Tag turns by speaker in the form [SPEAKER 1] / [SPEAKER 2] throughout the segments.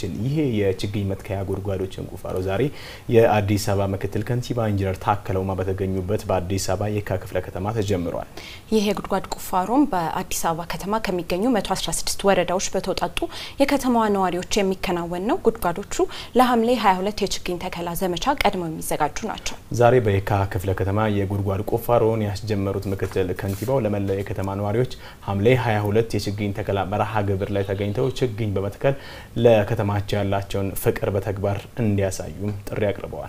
[SPEAKER 1] የሚችል ይሄ የችግኝ መትከያ ጉድጓዶችን ቁፋሮ ዛሬ የአዲስ አበባ ምክትል ከንቲባ ኢንጂነር ታከለ ኡማ በተገኙበት በአዲስ አበባ የካ ክፍለ ከተማ ተጀምሯል።
[SPEAKER 2] ይህ የጉድጓድ ቁፋሮም በአዲስ አበባ ከተማ ከሚገኙ 116 ወረዳዎች በተውጣጡ የከተማዋ ነዋሪዎች የሚከናወን ነው። ጉድጓዶቹ ለሐምሌ 22 የችግኝ ተከላ ዘመቻ ቀድመው የሚዘጋጁ ናቸው።
[SPEAKER 1] ዛሬ በየካ ክፍለ ከተማ የጉድጓድ ቁፋሮውን ያስጀመሩት ምክትል ከንቲባው ለመላው የከተማ ነዋሪዎች ሐምሌ 22 የችግኝ ተከላ መርሃ ግብር ላይ ተገኝተው ችግኝ በመትከል ለከተማቸው ያላቸውን ፍቅር በተግባር እንዲያሳዩም ጥሪ አቅርበዋል።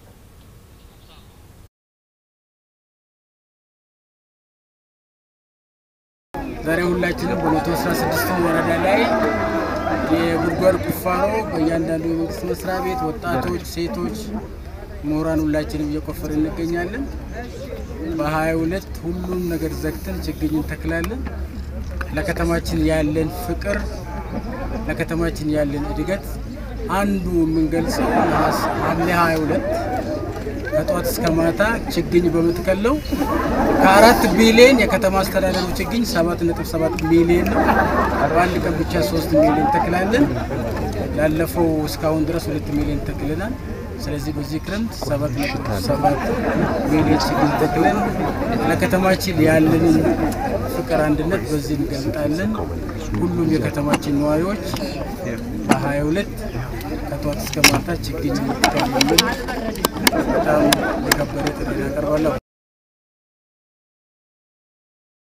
[SPEAKER 3] ዛሬ ሁላችንም በመቶ አስራ ስድስቱ ወረዳ ላይ የጉድጓድ ቁፋሮ በእያንዳንዱ የመንግስት መስሪያ ቤት ወጣቶች፣ ሴቶች፣ ምሁራን ሁላችንም እየቆፈር እንገኛለን። በሀያ ሁለት ሁሉም ነገር ዘግተን ችግኝ እንተክላለን። ለከተማችን ያለን ፍቅር ለከተማችን ያለን እድገት አንዱ የምንገልጸው ሐምሌ 22 ከጠዋት እስከ ማታ ችግኝ በምትከለው ከአራት ቢሊዮን የከተማ አስተዳደሩ ችግኝ 7.7 ሚሊዮን ነው። በአንድ ቀን ብቻ 3 ሚሊዮን ተክላለን። ላለፈው እስካሁን ድረስ 2 ሚሊዮን ተክልናል። ስለዚህ በዚህ ክረምት 7.7 ሚሊዮን ችግኝ ተክለን ለከተማችን ያለንን ፍቅር፣ አንድነት በዚህ እንገልጣለን። ሁሉም የከተማችን ነዋሪዎች በ22 ከጠዋት እስከ ማታ ችግኝ እንተክላለን። በጣም የከበረ ጥሪ ያቀርባለሁ።